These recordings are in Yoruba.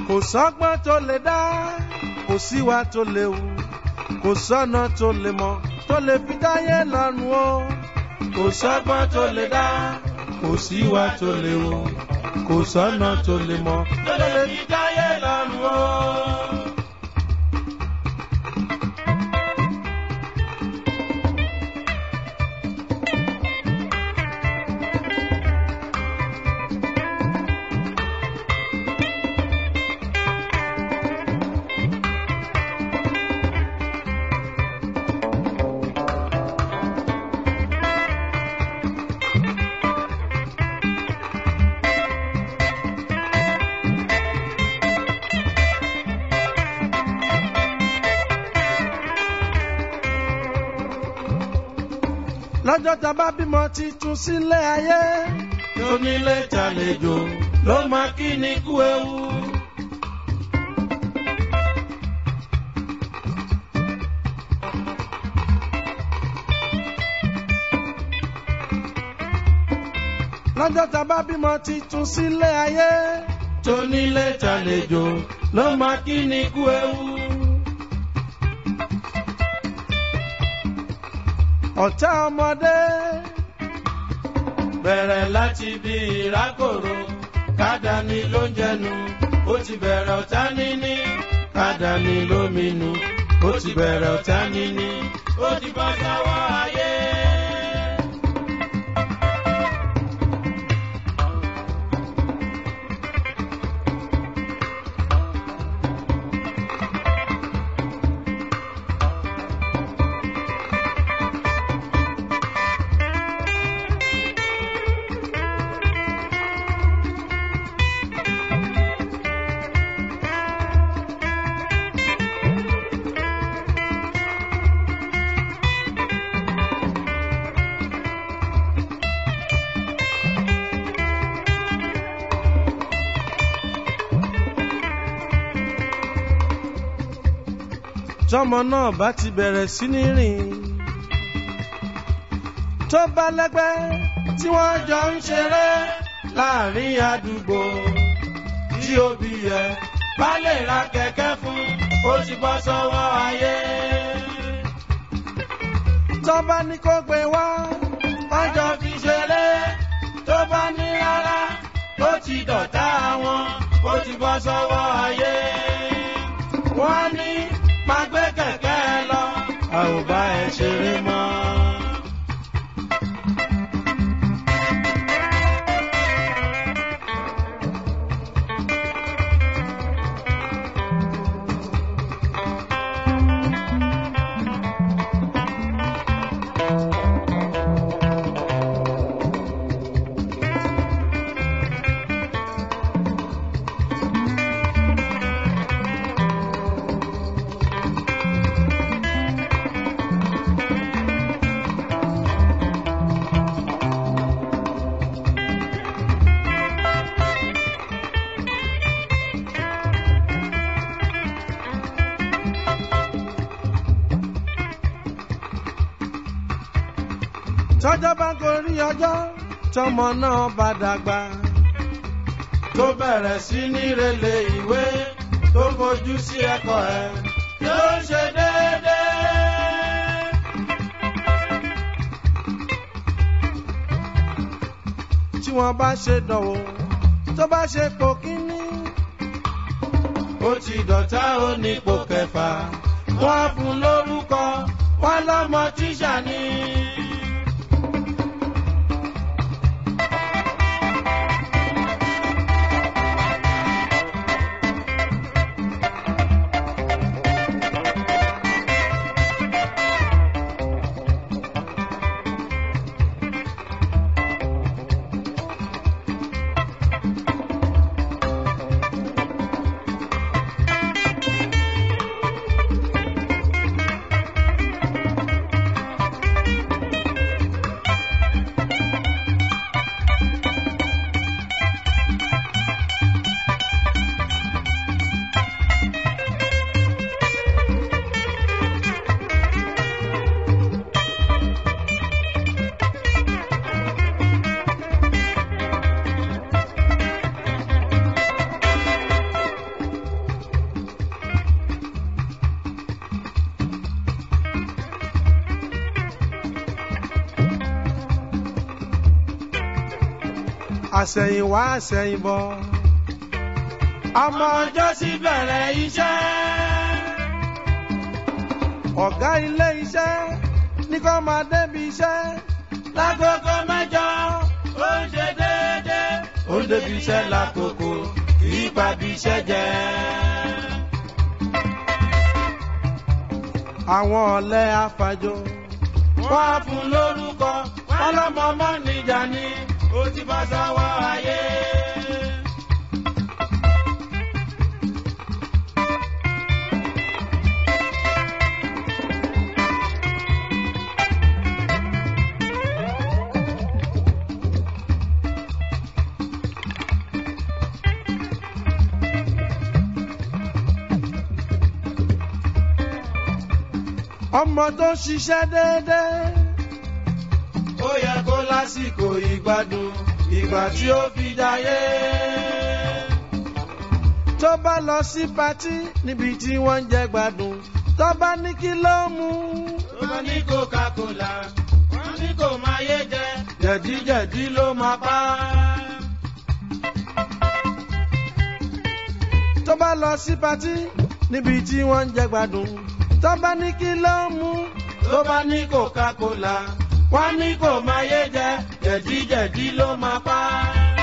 kò sọ́gbọ́n tó lè dá kò síwá tó lè wù kò sọ́nà tó lè mọ̀ tó lè fi dáyé lọ́rùn o kò sọ́gbọ́n tó lè dá kò síwá tó lè wù kò sọ́nà tó lè mọ̀ tó lè fi dáyé lọ́rùn o. lọ́jọ́ tá a bá bímọ titun sílé ayé. tónílé tàlejò ló máa kí ni kú ewu. lọ́jọ́ tá a bá bímọ titun sílé ayé. tónílé tàlejò ló máa kí ni kú ewu. ọ̀tá ọmọdé. bẹ̀rẹ̀ láti bí ìrákòrò kádàní ló ń jẹnu ó ti bẹ̀rẹ̀ ọ̀tá níní kádàní ló minú ó ti bẹ̀rẹ̀ ọ̀tá níní ó ti bọ́ sọ́wọ́ ayé. tọmọ náà bá ti bẹ̀rẹ̀ sí ní rìn tó bá lẹ́gbẹ́ tí wọ́n jọ ń ṣeré láàrin àdúgbò tí òbí yẹ bá lè ra kẹ̀kẹ́ fún ó ti bọ́ sọ́wọ́ ayé. tó bá ní kó gbé wá wọ́n jọ fi ṣeré tó bá ní rárá ó ti dọ̀tá wọn ó ti bọ́ sọ́wọ́ ayé. wọ́n ní máa gbé kẹ̀kẹ́ lọ a ò bá ẹ ṣeré mọ́. tọ́jọ́ bá gorí ọjọ́ tọmọ náà bá dàgbà. tó bẹ̀rẹ̀ sí ní relé ìwé tó fojú sí ẹ̀kọ́ ẹ̀ yóò ṣe déédéé. tí wọ́n bá ṣe dánwò tó bá ṣe pò kíní. ó ti dọ̀tá ó ní ipò kẹfà wọ́n á fún lórúkọ wọ́n lọ́mọ tíṣà ni. àsẹ̀yìnwá àsẹ̀yìnbọ̀. ọmọ ọjọ́ sí bẹ̀rẹ̀ iṣẹ́. ọ̀gá ilé iṣẹ́ ní kó máa débi iṣẹ́. lágogo mẹ́jọ ó ń ṣe déédéé. ó ń débi iṣẹ́ lákòókò kì í pa bí iṣẹ́ jẹ́. àwọn ọ̀lẹ afàjò. wọ́n á fún lórúkọ wọ́n lọ́mọ mọ́ níjà ni ó ti bá sọ́wọ́ ayé. ọmọ tó ṣiṣẹ́ déédéé. ó yẹ kó lásìkò ìgbádùn ìgbà tí ó fi jayé. tó bá lọ sí patí níbi tí wọ́n ń jẹ gbádùn tó bá ní kí ló mú. wọ́n ní coca-cola wọ́n ní kò máa yé jẹ jẹ̀díjẹ̀dí ló máa pa á. tó bá lọ sí patí níbi tí wọ́n ń jẹ gbádùn tó bá ní kí ló mú. tó bá ní coca-cola wọ́n ní kò máa yé jẹ jẹ̀díjẹ̀dí ló máa pa á.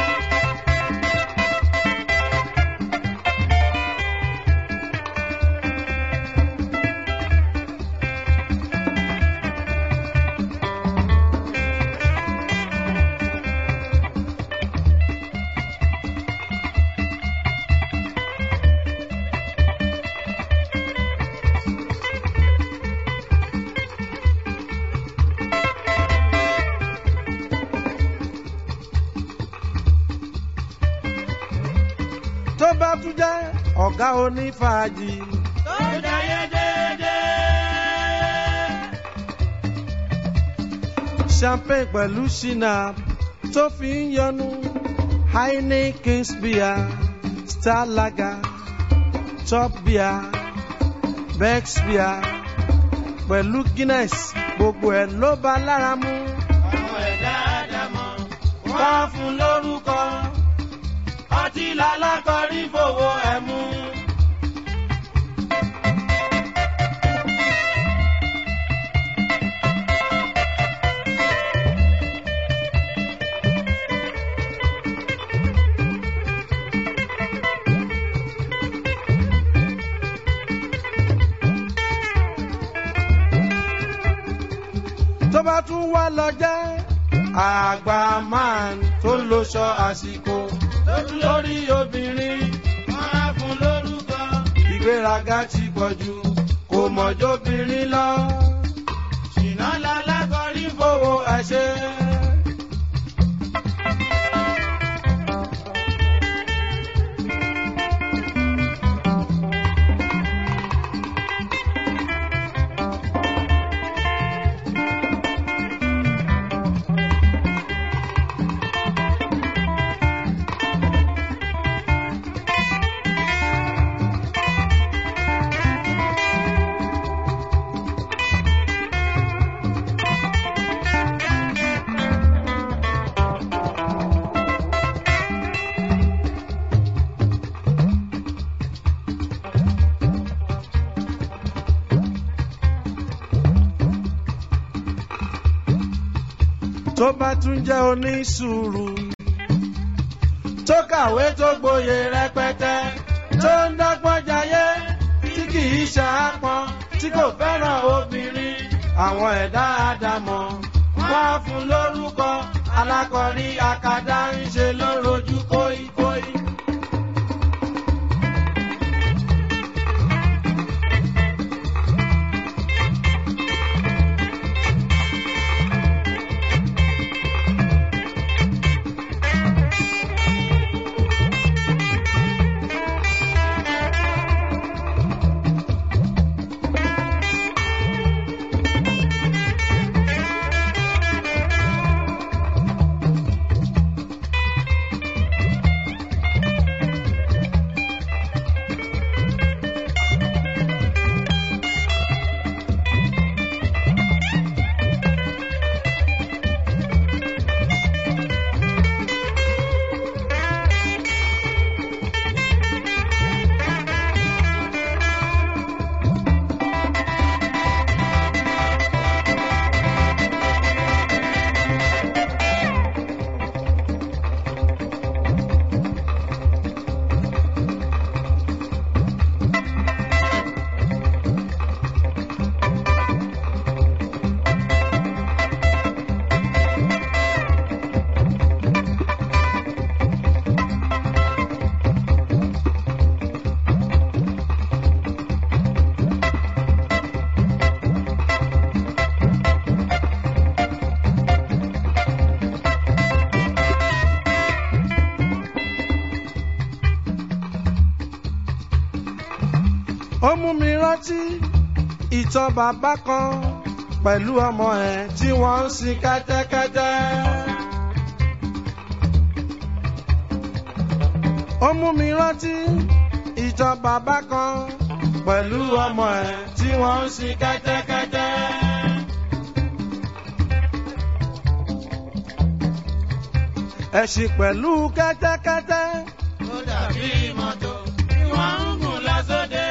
tó bá tún jẹ́ ọ̀gá onífàájì. tó jayé déédéé. champagne pẹ̀lú shinap tó fi ń yọnu heineken beer star lager top beer bex beer pẹ̀lú guinness gbogbo ẹ̀ ló bá lára mu. ọmọ ẹ̀dá àdàmọ̀ wá fún lórúkọ ọtí lálákọrí fowó ẹ̀ mú. tó bá tún wá lọ jẹ́ àgbà man tó ń loṣọ àsìkò lórí obìnrin wọ́n á fún lórúkọ. ìgbéraga ti pọ̀ jù kò mọ̀jọ́bìnrin lọ. ṣìnà lálákọrí fowó ẹ̀ ṣe. tó bá tún jẹ́ onísùúrù. tó kàwé tó gboyè rẹpẹtẹ tó ń dọ́gbọ́n jayé tí kì í ṣàápọn tí kò fẹ́ràn obìnrin àwọn ẹ̀dá àdàmọ̀ wọ́n á fún lórúkọ alákọ̀rí akadá ń ṣe lórojú kóíkóí. rántí ìtàn bàbá kan pẹ̀lú ọmọ ẹ̀ tí wọ́n ń sin kẹ́tẹ́kẹ́tẹ́. ó mú mi rántí ìtàn bàbá kan pẹ̀lú ọmọ ẹ̀ tí wọ́n ń sin kẹ́tẹ́kẹ́tẹ́. ẹ̀sìn pẹ̀lú kẹ́tẹ́kẹ́tẹ́. ó dàbí mọ́tò tí wọ́n ń gùn lọ sóde.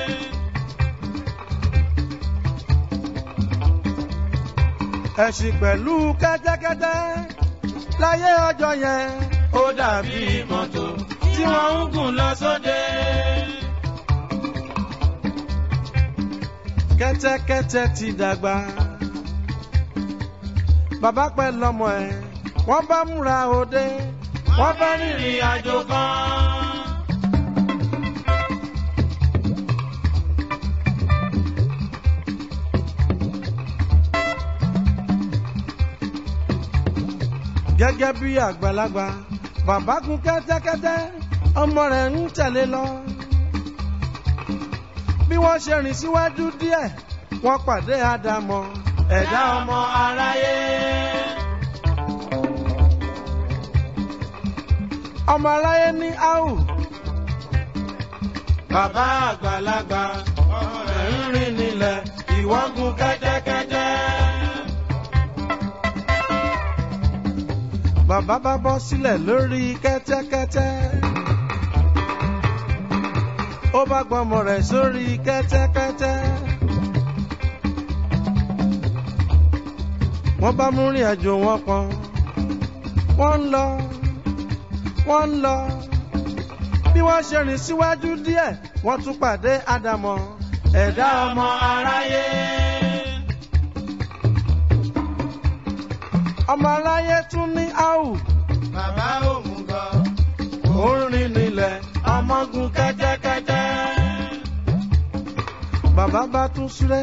ẹ̀sìn pẹ̀lú kẹ́tẹ́kẹ́tẹ́ láyé ọjọ́ yẹn. ó dàbí mọ́tò tí wọ́n ń gùn lọ sóde. kẹ́tẹ́kẹ́tẹ́ ti dàgbà. bàbá pẹ́ lọ́mọ ẹ̀ wọ́n bá múra òde. wọ́n fẹ́ rìnrìn àjò kan. gẹ́gẹ́ bí àgbàlagbà bàbá gun kẹ́tẹ́kẹ́tẹ́ ọmọ rẹ̀ ń tẹ̀lé lọ. bí wọ́n ṣe rìn síwájú díẹ̀ wọ́n pàdé àdàmọ̀ ẹ̀dá ọmọ aráyé. ọmọ aráyé ní áhù bàbá àgbàlagbà ọmọ rẹ̀ ń rìn nílẹ̀ ìwọ gun kẹ́tẹ́kẹ́tẹ́. bàbá bá bọ́ sílẹ̀ lórí kẹ́tẹ́kẹ́tẹ́. ó bá gbọ́mọ rẹ̀ sórí kẹ́tẹ́kẹ́tẹ́. wọ́n bá mú rìn àjò wọn pọ̀n. wọ́n ń lọ wọ́n ń lọ. bí wọ́n ṣe rìn síwájú díẹ̀ wọ́n tún pàdé àdàmọ̀ ẹ̀dá ọmọ aráyé. ọmọ aráyé tún ní áhù. bàbá òmùgọ̀ ó ń rìn nílẹ̀ ọmọgun kẹ́tẹ́kẹ́tẹ́. bàbá bá tún súré.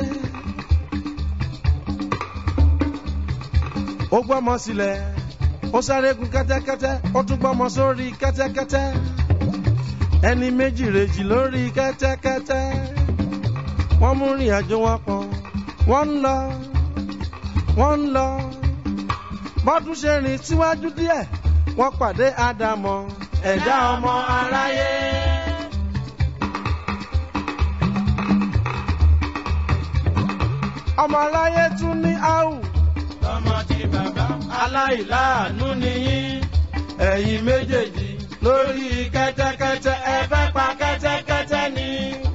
ó gbọ́mọ sílẹ̀ ó sáré gun kẹ́tẹ́kẹ́tẹ́ ó tún gbọ́mọ sórí kẹ́tẹ́kẹ́tẹ́ ẹni méjì rèjì lórí kẹ́tẹ́kẹ́tẹ́ wọ́n mú rìn àjò wọn pọ̀ wọ́n ń lọ wọ́n ń lọ bọ́dún ṣe rìn síwájú díẹ̀ wọ́n pàdé àdàmọ̀ ẹ̀dá ọmọ aráyé. ọmọ aláyé tún ní áhù ọmọ tí bàbá aláìláàánú nìyí. ẹ̀yin méjèèjì lórí kẹ́tẹ́kẹ́tẹ́ ẹ fẹ́ pa kẹ́tẹ́kẹ́tẹ́ ni.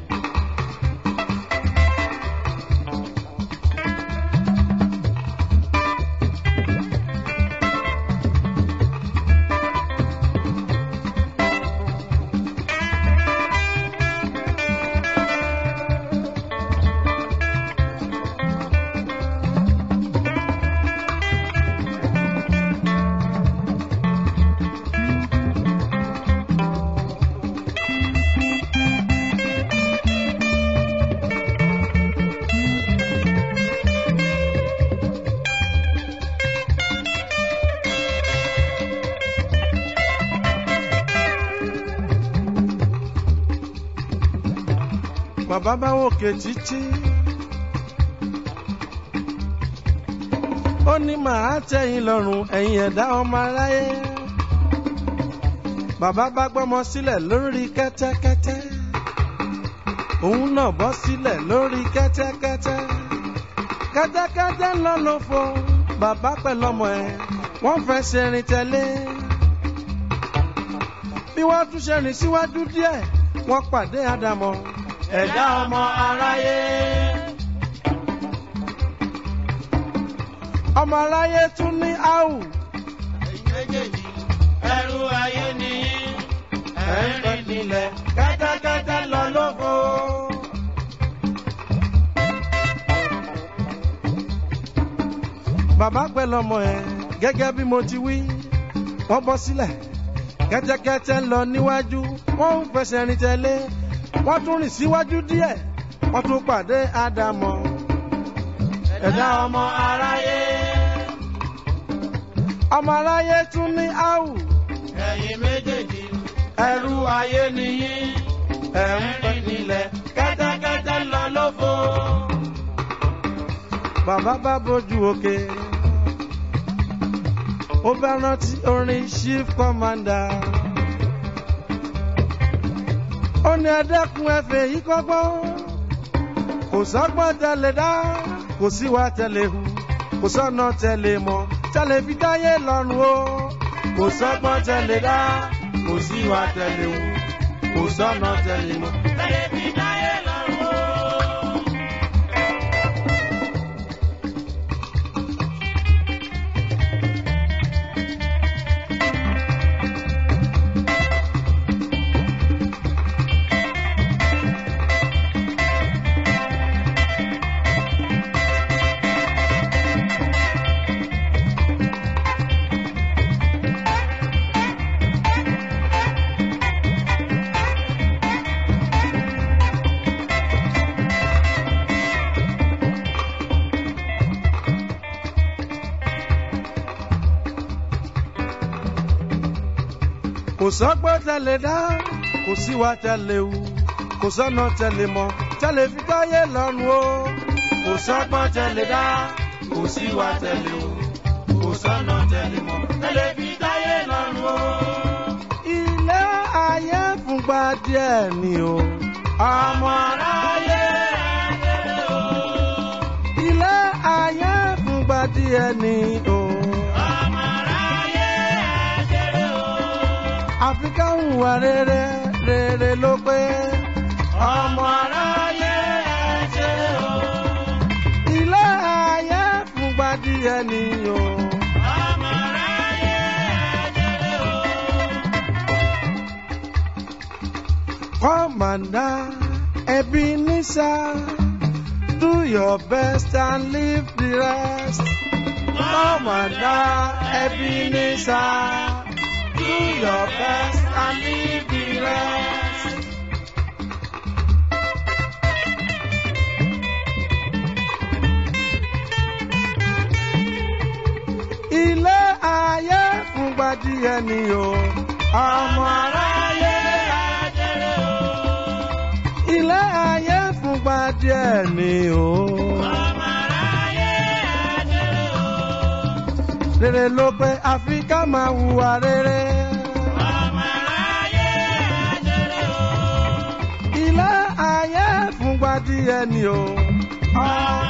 bàbá bá wòkè títí. ó ní màá tẹ̀yìn lọ́rùn ẹ̀yin ẹ̀dá ọmọ aráyé. bàbá bá gbọ́mọ sílẹ̀ lórí kẹ́tẹ́kẹ́tẹ́. òun náà bọ́ sílẹ̀ lórí kẹ́tẹ́kẹ́tẹ́. kẹ́tẹ́kẹ́tẹ́ ń lọ lófo bàbá pẹ̀lú ọmọ ẹ̀ wọ́n fẹ́ ṣe rìn tẹ̀lé. bí wọ́n tún ṣe rìn síwájú díẹ̀ wọ́n pàdé àdàmọ̀ ẹ̀dá ọmọ aráyé. ọmọ aráyé tún ní áhù ẹ̀yin méjèèjì ẹrú ayé nìyí. ẹ̀ ń rìn nílẹ̀ kẹ́tẹ́kẹ́tẹ́ lọ lóko. bàbá pẹ̀lú ọmọ ẹ̀ gẹ́gẹ́ bí mo ti wí wọ́n bọ́ sílẹ̀ kẹ́tẹ́kẹ́tẹ́ ń lọ níwájú wọ́n ń fẹsẹ̀ rìn tẹ̀lé wọ́n tún rìn síwájú díẹ̀ wọ́n tún pàdé àdàmọ̀ ẹ̀dá ọmọ aráyé. ọmọ aráyé tún ní áhù ẹ̀yin méjèèjì ẹrú ayé nìyí. ẹ̀ ń rìn nílẹ̀ kẹ́tẹ́kẹ́tẹ́ rẹpẹtẹ lọ lófo. bàbá bá bójú òkè ó bá rántí orin chief commander ó ní ẹdẹkùn ẹfẹ yìí kọ́gbọ́n kò sọ́gbọ́n tẹlẹ dá kò síwá tẹlẹ hu kò sọ́nà tẹlẹ mọ́ tẹlẹ fi dáyé lọ́rùn o kò sọ́gbọ́n tẹ̀lé dá kò síwá tẹ̀lé wù kò sọ́nà tẹ̀lé mọ́. tẹ̀lé fi dáyé lọ́rùn o. kò sọ́gbọ́n tẹlẹ dá kò síwá tẹlẹ hu kò sọ́nà tẹlẹ mọ́ tẹlẹ fi dáyé lọ́rùn o kò sọ́gbọ́n tẹ̀lé dá kò síwá tẹ̀lé wù kò sọ́nà tẹ̀lé mọ́. tẹ̀lé fi dáyé lọ́rùn o. ilé ayé fúngbà díẹ̀ ni o. ọmọ aráyé ayé o. ilé ayé fúngbà díẹ̀ ni o. ọmọ aráyé ayé o. àfi ká hùwà rere rere ló pé. ọmọ aráyé ayé o. ilé ayé fúngbà díẹ̀ ni o. ọmọ aráyé ayé o. Commander Ebenezer, do your best and leave the rest. Commander Ebenezer, do your best and leave the rest. Ilé ayé fúngbà díẹ̀ ni o, ọmọ aráyé. ayé o. Ilé ayé fúngbà díẹ̀ ni o. ọmọ aráyé ayé o. Rere ló pé àfi ká máa hùwà rere. ọmọ aráyé ayé o. Ilé ayé fúngbà díẹ̀ ni o. ọmọ